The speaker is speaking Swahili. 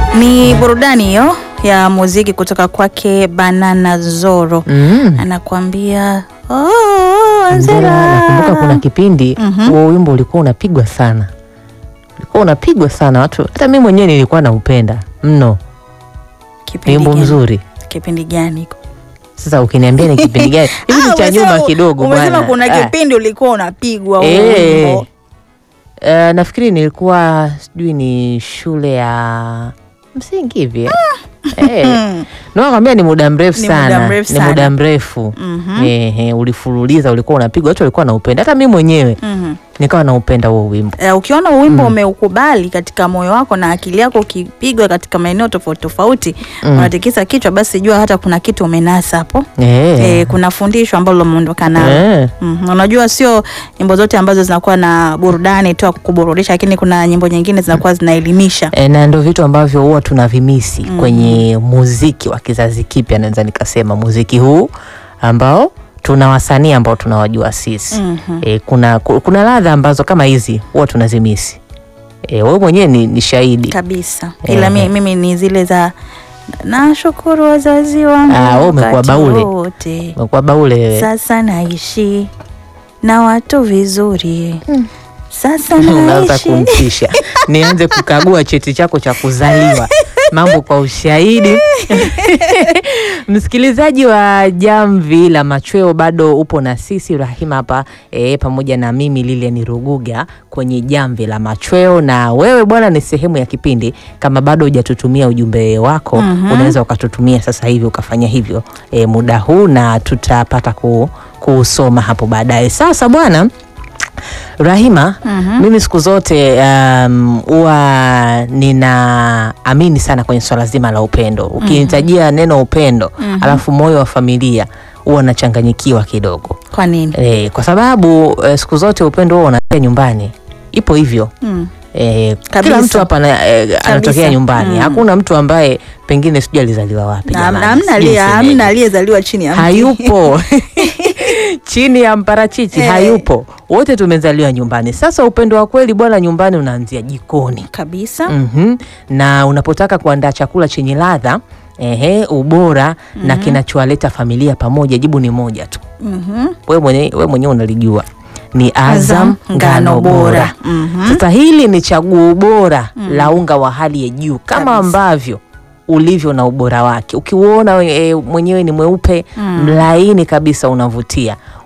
Ni burudani hiyo ya muziki kutoka kwake Banana Zoro Mm. anakuambia oh, Angela, nakumbuka kuna Angela. kipindi Mhm. huo wimbo ulikuwa unapigwa sana, ulikuwa unapigwa sana watu, hata mimi mwenyewe nilikuwa naupenda mno. Ni Kipindi wimbo gani? mzuri. Kipindi gani hiko? Sasa ukiniambia ni kipindi gani hivi, ni Ah, cha umesema- nyuma kidogo Umesema bwana. kuna Ah. kipindi ulikuwa unapigwa huo Eh. wimbo. Eh, nafikiri nilikuwa sijui ni shule ya msingi hivi eh. Eh, Hmm. nakwambia ni muda mrefu Ni muda sana, mrefu ni sana. muda mrefu Mhm. Ehe, ulifululiza, ulikuwa unapigwa, watu walikuwa naupenda, hata mimi mwenyewe Mhm. nikawa naupenda huo wimbo. Eh, ukiona wimbo umeukubali katika moyo wako na akili yako ukipigwa katika maeneo tofauti tofauti Mm. unatikisa kichwa, basi jua hata kuna kitu umenasa hapo. Eh. Eh, kuna fundisho ambalo umeondoka nalo. Eh. Mhm. Unajua sio nyimbo zote ambazo zinakuwa na burudani tu ya kuburudisha, lakini kuna nyimbo nyingine zinakuwa zinaelimisha. E, na ndo vitu ambavyo huwa tunavimisi kwenye muziki wa kizazi kipya, naweza nikasema muziki huu ambao tuna wasanii ambao tunawajua sisi Mhm. e, kuna, ku- kuna ladha ambazo kama hizi huwa tunazimisi. E, wewe mwenyewe ni, ni shahidi. Kabisa. Ehe. Ila mi, mimi ni zile za nashukuru wazazi wangu Ah, wewe umekuwa wakati baule. wote. Umekuwa baule wewe. Sasa naishi na watu vizuri. Sasa Unaanza naishi kumtisha, nianze kukagua cheti chako cha kuzaliwa, mambo kwa ushahidi. Msikilizaji wa Jamvi la Machweo, bado upo na sisi Rahima hapa e, pamoja na mimi Lilian Ruguga kwenye Jamvi la Machweo, na wewe bwana ni sehemu ya kipindi. Kama bado hujatutumia ujumbe wako Mhm. unaweza ukatutumia sasa hivi ukafanya hivyo e, muda huu na tutapata ku, kuusoma hapo baadaye. Sasa bwana Rahima, Mhm. mimi siku zote um, huwa ninaamini sana kwenye swala zima la upendo. Ukinitajia neno upendo alafu moyo wa familia huwa nachanganyikiwa kidogo Kwa nini? e, kwa sababu e, siku zote upendo huwa unatia nyumbani, ipo hivyo Mm. e, Kabisa. kila mtu hapa ana- e, anatokea nyumbani. Mm. Hakuna mtu ambaye pengine sijui alizaliwa wapi. Na- jamani, na Hamna sijui aliye- nisemeje. hamna aliyezaliwa chini ya mti. hayupo chini ya mparachichi Eh. hayupo, wote tumezaliwa nyumbani. Sasa upendo wa kweli bwana, nyumbani unaanzia jikoni. Kabisa. Mhm. Na unapotaka kuandaa chakula chenye ladha ehe, ubora na kinachowaleta familia pamoja, jibu ni moja tu, Mhm. wewe mwenyewe we mwenyewe unalijua ni Azam Azam ngano ngano bora. bora. Mhm. Sasa hili ni chaguo bora la unga wa hali ya juu kama Kabisa. ambavyo ulivyo na ubora wake. Ukiuona e, mwenyewe ni mweupe Mm. mlaini kabisa, unavutia.